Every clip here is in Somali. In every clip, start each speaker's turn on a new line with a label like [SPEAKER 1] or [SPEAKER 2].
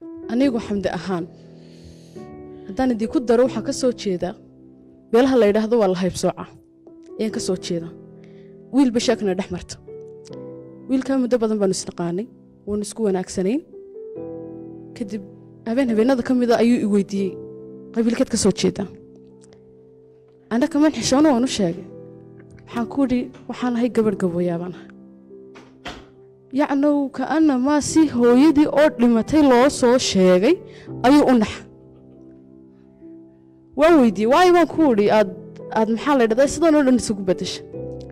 [SPEAKER 1] anigu xamdi ahaan haddaan idinku daro waxaan ka soo jeedaa beelaha la yidhaahdo waa la haybsooca ayaan ka soo jeedaa wiilba sheekana dhex marta wiilkaa muddo badan baanu isnaqaanay waanu isku wanaagsanayn kadib habeen habeenada ka mida ayuu i weydiiyey qabiilkeed ka soo jeedaa anna kaman xishoono waan u sheegay waxaan ku idhi waxaan ahay gabadh gabooyaabaan ahay yacnow ka'ana maa si hooyadii oo dhimatay loo soo sheegay ayuu u naxa waan weydiiyey waayo baan ku idhi aad aad maxaa la dhahdaa sidan oo dhan isugu beddesha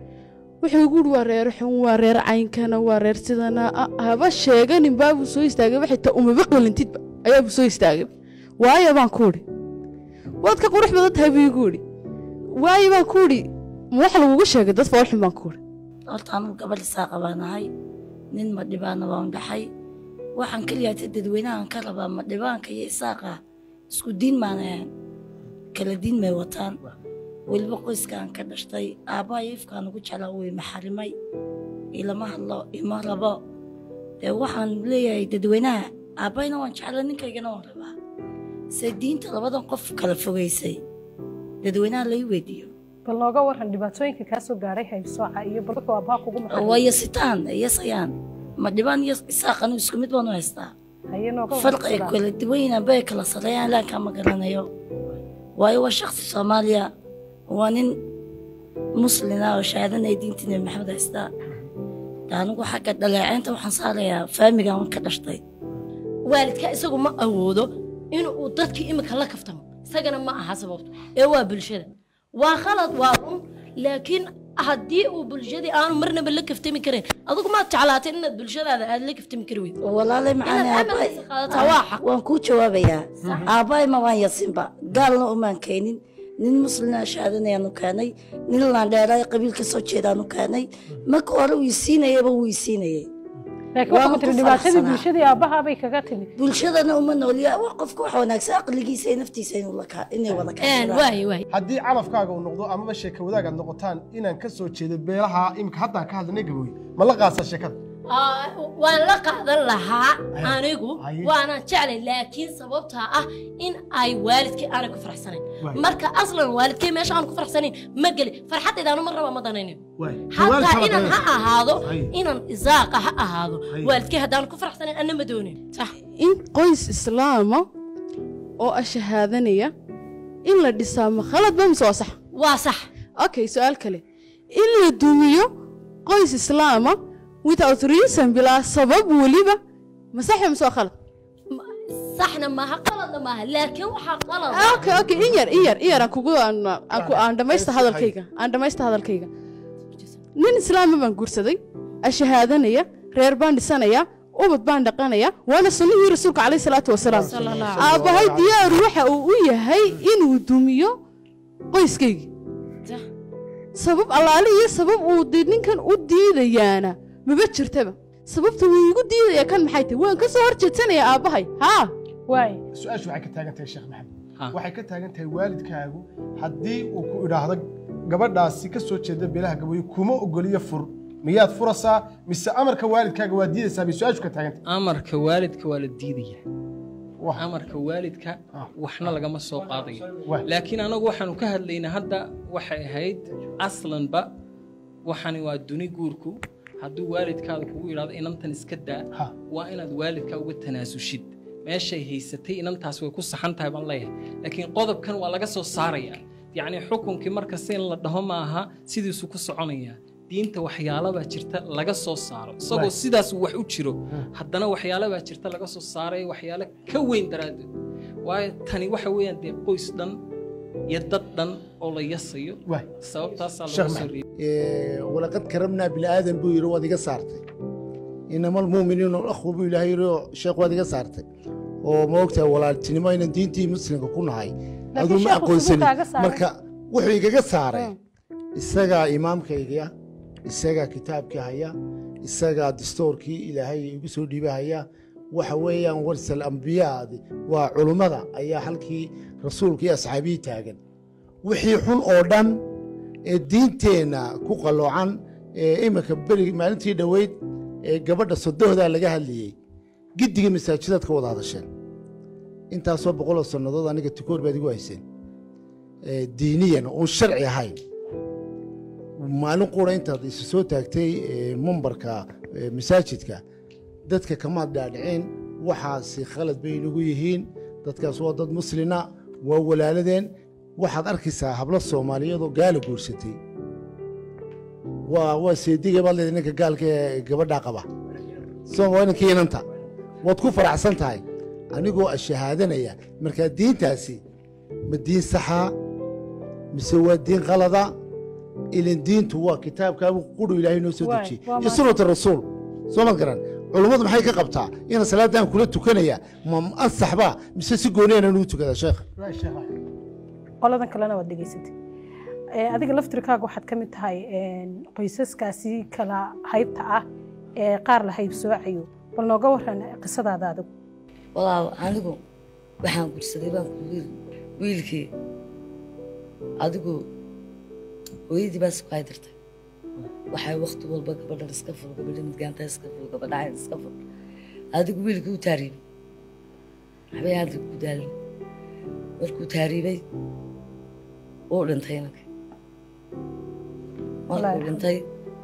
[SPEAKER 1] wuxuu igu idhi waa reer xun waa reer caynkana waa reer sidana haba sheeganin baabuu soo istaagay waxay ta umaba qalintidba ayaabuu soo istaagay waayo baan ku idhi waad ka qurux badan tahay buu igu idhi waayo baan ku idhi ma wax lagugu sheegay dad foolxun baan ku idhi
[SPEAKER 2] horta anugu gabadh isaaqa baan ahay nin madhibaana waan dhaxay waxaan keliyaata dadweynahan ka rabaa madhibaanka iyo isaaqa isku diin maanayan kala diin may wataan weliba qoyskaan ka dhashtay aabbaha ifkaan ugu jeclaa way maxarimay ilama hadlo ima rabo dee waxaan leeyahay dadweynaha aabbayna waan jeclaa ninkaygana waan rabaa se diinta labadan qof kala fogaysay dadweynaha lai weydiiyo
[SPEAKER 3] bal nooga waran dhibaatooyinka kaa soo gaaray haybsooca iyo bal wuxuu aabbaha kugu maxay
[SPEAKER 2] waa yasitaan yasayaan ma dhibaan iyo isaaqanu isku mid baanu haystaa
[SPEAKER 3] haye nooga waran
[SPEAKER 2] farqi ay
[SPEAKER 3] sidaa.
[SPEAKER 2] kala duwan yihiin bay kala sareeyaan laankaa ma garanayo waayo waa shakhsi soomaaliya waa nin muslina oo shahaadanaya diinta nebi maxamed haystaa De anigu xagga dhaleeceynta waxaan saarayaa faamigan ka dhashtay
[SPEAKER 4] waalidka isagu ma awoodo inuu dadkii imika la kaftamo isagana ma aha sababto ee waa bulshada waa khalad waa run laakiin haddii uu bulshadii aanu marnaba la kaftami karin adigu maad jeclaatay inaad bulshadaada aad la kaftami kari weydo
[SPEAKER 2] walaalay macaani
[SPEAKER 4] inaad
[SPEAKER 2] aabbahay
[SPEAKER 4] amarkiisa qaadataa waa xaq
[SPEAKER 2] waan kuu jawaabayaa aabbahay ma waan yasinba gaalna umaan keenin nin muslina shahaadanayaanu keenay nin laandheeraay qabiil ka soo jeedaanu keenay marka hore uu isiinayaba wuu isiinayay
[SPEAKER 3] laakiin
[SPEAKER 2] waan
[SPEAKER 3] waxaa
[SPEAKER 2] ku
[SPEAKER 3] tiri dhibaatadii
[SPEAKER 2] faraxsanaa.
[SPEAKER 3] bulshadii aabbahaa bay kaga timid
[SPEAKER 2] bulshadana uma nooliya waa qofka wax wanaagsan aqligiisa iyo naftiisa inuu la ka- inay wada kaashadaan
[SPEAKER 4] waaye waaye
[SPEAKER 5] haddii calafkaaga uu noqdo amaba sheeka wadaag aad noqotaan inaan ka soo jeedo beelaha imika haddaan ka hadlanay gabooye ma la qaasa sheekada
[SPEAKER 4] Aa, waan la qaadan lahaa anigu
[SPEAKER 5] Haye.
[SPEAKER 4] waana jeclay laakiin sababtaa ah in ay waalidkii aanay ku faraxsanayn
[SPEAKER 5] Waay.
[SPEAKER 4] marka aslan waalidkii meesha aan ku faraxsanayn ma geli farxaddaydaanu ma raba ma danaynin
[SPEAKER 5] waay
[SPEAKER 4] hataa inan ha ahaado
[SPEAKER 5] Haye.
[SPEAKER 4] inan isaaqa ha ahaado
[SPEAKER 5] Haye.
[SPEAKER 4] waalidkii haddaan ku faraxsanayn anna ma doonin sax
[SPEAKER 1] in qoys islaama oo ah shahaadanaya in la dhisaa ma khaladba mise waa sax
[SPEAKER 4] waa sax
[SPEAKER 1] okay su-aal kale in la dumiyo qoys islaama without reason bilaa sabab weliba ma sax mise waa khalad
[SPEAKER 4] saxna maaha qaladna maaha laakiin waxaa qalad
[SPEAKER 1] okay okay in yar in yar in yar aan kugu aan aan ku- aan dhamaysta hadalkayga aan dhamaysta hadalkayga nin islaama baan guursaday ashahaadanaya reer baan dhisanaya ubad baan dhaqanaya waana sunnihii rasuulka calayhi salaatu wasalaam aabbahay diyaar waxa uu u yahay inuu dumiyo qoyskaygii
[SPEAKER 4] Sax.
[SPEAKER 1] sabab allaale iyo sabab uu dee ninkan u diidayaana maba jirtaba sababta wuu igu diidaya kan maxay tahay waan ka soo hor jeedsanayaa aabbahay haa
[SPEAKER 3] waay
[SPEAKER 5] su-aashu waxay ka taagan tahay sheekh maxamed
[SPEAKER 6] Ha.
[SPEAKER 5] waxay ka taagan tahay waalidkaagu haddii uu ku idhaahdo gabadhaasi ka soo jeeda beelaha gabooye kuma ogoliyo fur miyaad furasaa mise amarka waalidkaaga waa diidaysaa bay su-aashu ka taagan tahay
[SPEAKER 6] amarka waalidka waa la diidaya
[SPEAKER 5] Wah.
[SPEAKER 6] amarka waalidka
[SPEAKER 5] Ah.
[SPEAKER 6] waxna lagama soo qaadayo
[SPEAKER 5] Wah.
[SPEAKER 6] laakiin anagu waxaanu ka hadlaynaa hadda waxay ahayd aslanba waxani waa duni guurku hadduu waalidkaada kugu yidhahdo inantan iska daa
[SPEAKER 5] Ha.
[SPEAKER 6] waa inaad waalidkaa uga tanaasushid meeshay haysatay inantaas way ku saxan tahay baan leeyahay laakiin qodobkan waa laga soo saarayaa yacni xukunkii markasta in la dhaho maaha sidiisu ku soconayaa diinta waxyaalabaa jirta laga soo saaro isagoo
[SPEAKER 5] Right.
[SPEAKER 6] sidaas wax u jiro haddana waxyaalabaa jirta laga soo saarayo waxyaalo ka weyn daraaddeed waayo tani waxa weeyaan dee qoys dhan iyo dad dhan oo la yasayo
[SPEAKER 5] waay
[SPEAKER 6] sababtaasaa
[SPEAKER 5] Sheekh
[SPEAKER 6] laga soo
[SPEAKER 5] Maxamed.
[SPEAKER 6] reebay
[SPEAKER 7] walaqad karamnaa bilaadan buu yidhi waad iga saartay inama almuuminiina akhwu buu ilaahay yidhi oo sheekh waad iga saartay oo ma ogtahay walaaltinimo inaan diintii muslimka ku nahay aduu ma
[SPEAKER 3] sheekhu
[SPEAKER 7] aqoonsanin
[SPEAKER 3] siduu kaaga saaray?
[SPEAKER 7] marka wuxuu igaga saaray isagaa imaamkayga isagaa kitaabkii haya isagaa dastoorkii ilaahay igu soo dhiibahaya waxa weeyaan warsal ambiyaadi waa culummada ayaa halkii rasuulka iyo asxaabihii taagan wixii xun oo dhan ee diinteenna ku qalloocan ee iminka beri maalintii dhoweyd ee gabadha sodohdaa laga hadlayey giddiga masaajidaad ka wada hadasheen intaasoo boqoloo sannadood aniga tukoor baad igu hayseen Eh, diiniyan oon sharci ahayn maalin qura intaad isu soo taagtay eh, mumbarka eh, masaajidka dadka kamaad dhaadhiceen waxaasi khalad bay inagu yihiin dadkaas waa dad muslina waa walaaladeen waxaad arkaysaa hablo soomaaliyeed oo gaala guursatay waa waa seediga baad leedahay ninka gaalka ee gabadhaa qaba soo waa ninkii inanta waad ku faraxsan tahay anigoo ashahaadanaya markaa diintaasi ma diin saxaa mise waa diin qalada ilin diintu waa kitaabkaabu qudhu ilaahay noo soo
[SPEAKER 3] Waay,
[SPEAKER 7] dejiyey
[SPEAKER 3] waa
[SPEAKER 7] iyo
[SPEAKER 3] ma-
[SPEAKER 7] sunnata rasuul soo ma garan culummadu maxay ka qabtaa ina salaadan kula tukanaya ma ansax baa mise si gooniyana nugu tukadaa sheekh
[SPEAKER 3] qoladan kalena waad dhegaysatay Ee, adiga laftirkaaga waxaad ka mid tahay een, qoysaskaasi kala haybta ah ee qaar la hayb soocayo bal nooga waran qisadaada adigu
[SPEAKER 2] walaal anigu waxaan gursaday baan ku wiil wiilkii adigu hooyadii baa isku haydirtay waxay wakti walba gabadhan iska fur gabadha midgaanta iska fur gabadhahan iska fur adigu wiilkii u taariibay waxbay hadda ku daalin markuu taariibay uu dhintay inanka
[SPEAKER 3] Wallaahi
[SPEAKER 2] markuu dhintay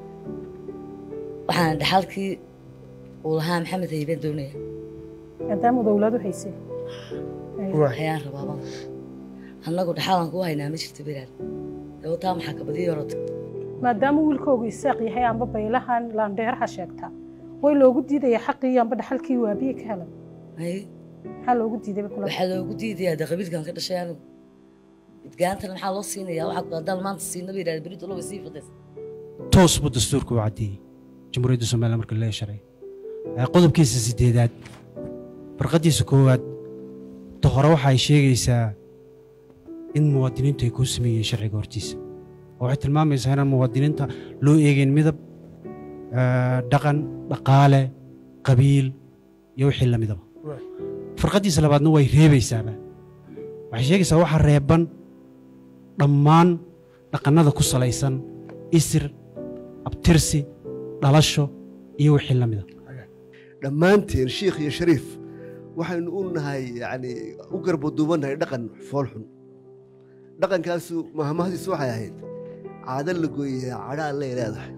[SPEAKER 2] waxaan dhaxalkii uu lahaa maxamed haybeen doonaya
[SPEAKER 3] maadaama dowladu haysay
[SPEAKER 2] ayaan rabaaba annagu dhaxalan kuu haynaa ma jirto beraad dawataa maxaa kabadii orota
[SPEAKER 3] maadaama wiilkoogu isaaq yahay amba baylahan laandheeraha sheegta way loogu diidaya xaqii amba dhaxalkii waabiye ka helan
[SPEAKER 2] Ay,
[SPEAKER 3] maxaa loogu diiday bay kula
[SPEAKER 2] waxaa loogu diidayaa de qabiilkan ka dhashay anigu midgaantana maxaa loo siinayaa waxaad haddaan maanta siina ba yidhahda berito lowa sii fadaysa
[SPEAKER 8] toos buu dastuurka u caddeeyey jamhuuriyadda soomaaliya marka lee sharay Ee, qodobkiisa sideedaad barqadiisa koowaad ta hore waxa ay sheegaysaa in muwaadiniintu ay kuu sameeyeen sharciga hortiisa oo waxay tilmaamaysaa inaan muwaadiniinta loo eegeen midab ee, dhaqan dhaqaale qabiil iyo wixii la midaba farqadiisa labaadna way reebaysaaba waxay sheegaysaa waxa reeban dhammaan dhaqannada ku salaysan isir abtirsi dhalasho iyo wixii la mida
[SPEAKER 9] dhammaanteen shiikh iyo shariif waxaynu u nahay yani u garbaduubannahay dhaqan foolxun dhaqankaasu mahmahdiisu waxay ahayd caado la gooyayaa cadha allay leedahay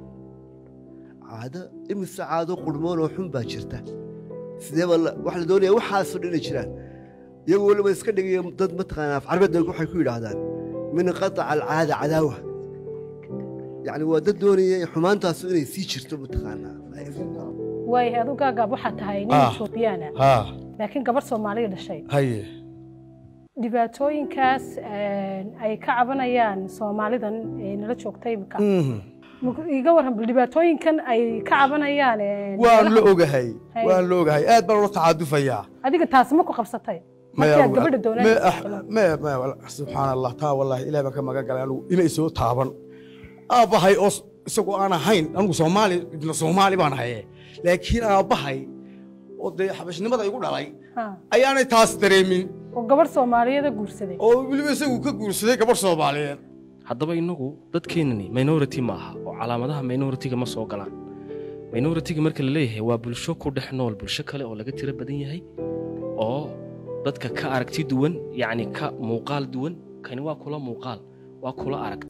[SPEAKER 9] caado imise caado qurmoon oo xun baa jirta sideeba waxa la doonaya waxaasoo dhan inay jiraan iyagoo weliba iska dhigaya dad mataqaanaa af carbeedna waxay ku yidhaahdaan min qataca alcaada cadaawa yacni waa dad doonaya xumaantaasu inay sii jirto mataqaanaa
[SPEAKER 3] waayahay adu gaagaab waxaa tahay nin
[SPEAKER 10] Ah.
[SPEAKER 3] etoobiyaana
[SPEAKER 10] haa
[SPEAKER 3] laakiin gabarh soomaaliya dhashay
[SPEAKER 10] haye
[SPEAKER 3] dhibaatooyinkaas een, ay ka cabanayaan soomaalidan ee nala joogta imika
[SPEAKER 10] Mhm.
[SPEAKER 3] Muku- iga waran bal dhibaatooyinkan ay ka cabanayaan een,
[SPEAKER 10] waan la
[SPEAKER 3] meelaha-
[SPEAKER 10] ogahay
[SPEAKER 3] Hay.
[SPEAKER 10] waan la ogahay aad baan ula tacaadufayaa
[SPEAKER 3] adiga taasi ma ku qabsatay
[SPEAKER 10] Maya,
[SPEAKER 3] markaad gabadha
[SPEAKER 10] me-
[SPEAKER 3] doonaysa
[SPEAKER 10] ah, me- me- wal- subxaan allah taa wallaahi ilaah baan ka magan galay anigu inay soo taaban aabbahay oo s- isagoo aan ahayn anigu soomaali ibna soomaali baan haye laakiin aabbahay oo dee xabashnimada igu dhalay
[SPEAKER 3] Ha,
[SPEAKER 10] ayaanay taas dareemin
[SPEAKER 3] oo gabarh soomaaliyeeda guursaday
[SPEAKER 10] oo weliba isagu ka guursaday gabarh soomaaliyeed
[SPEAKER 11] haddaba innagu dadkeenani minority ma aha oo calaamadaha minority-ga ma soo galaan minority-ga marka la leeyahay waa bulsho ku dhex nool bulsho kale oo laga tiro badan yahay oo dadka ka aragti duwan yacni ka muuqaal duwan kani waa kula muuqaal waa kula arag